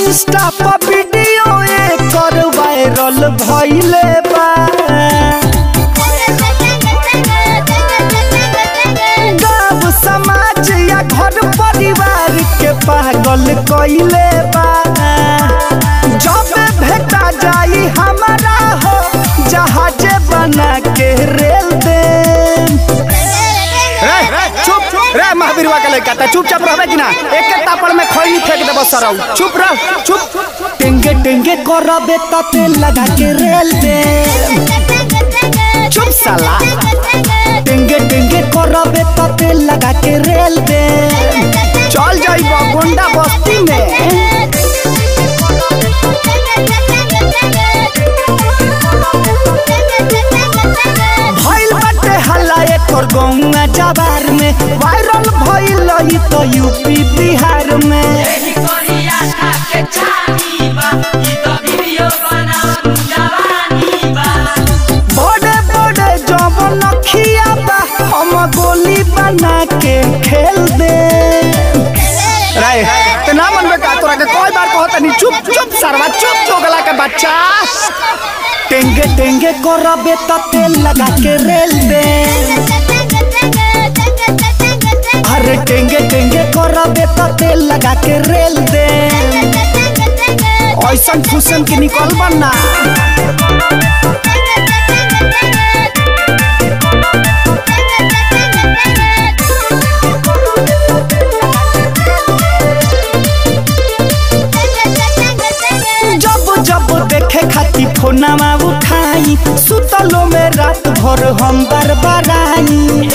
Insta पर video एकर viral भइले बा गाँव समाज या घर परिवार के पागल कइले बा जब भेटा जाई हमारा हो जहाज बना के रेल दे रे रे चुप रे महावीरवा के लड़का ता चुपचाप रहबे कि ना एक एक तापड़ में खैनी फेंक देबो सरौ चुप रह चुप टेंगे टेंगे करबे त तेल लगा के रेल दे चुप साला टेंगे टेंगे करबे त तेल लगा के रेल दे चल जाइबो गोंडा बस्ती में भइल बाटे हल्ला एकर गौंगा जवार में वायरल भइल ई तो यूपी बिहार में बड़े बड़े जवन खिया बा हम गोली बना के खेल दे रे ते ना मनबे का तोरा के कई बार कहत नहीं चुप चुप सरवा चुप चोगला के बच्चा टेंगे टेंगे करबे त तेल लगा के रेल दे अरे टेंगे टेंगे करबे त तेल लगा के रेल दे ऐसन फुसन के निकल बना जब जब देखे खाती फोनमा उठाई सुतलो में रात भर हम बरबराई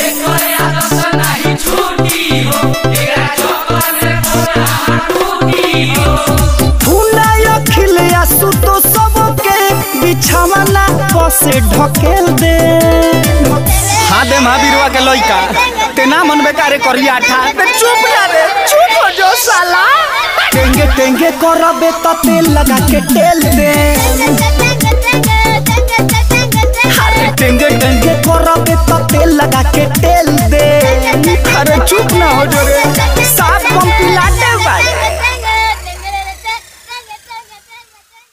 फूलाय खिलिया सुतो सबके बिछावना बसे ढकेल दे हाँ दे महावीरवा के लइका ते ना मन बेकारे करिया ठा ते चुप ना रे चुप हो जो साला टेंगे टेंगे करबे त तेल लगा के टेल दे अरे टेंगे टेंगे करबे त तेल लगा के टेल दे अरे चुप ना हो जो रे साफ पंपिला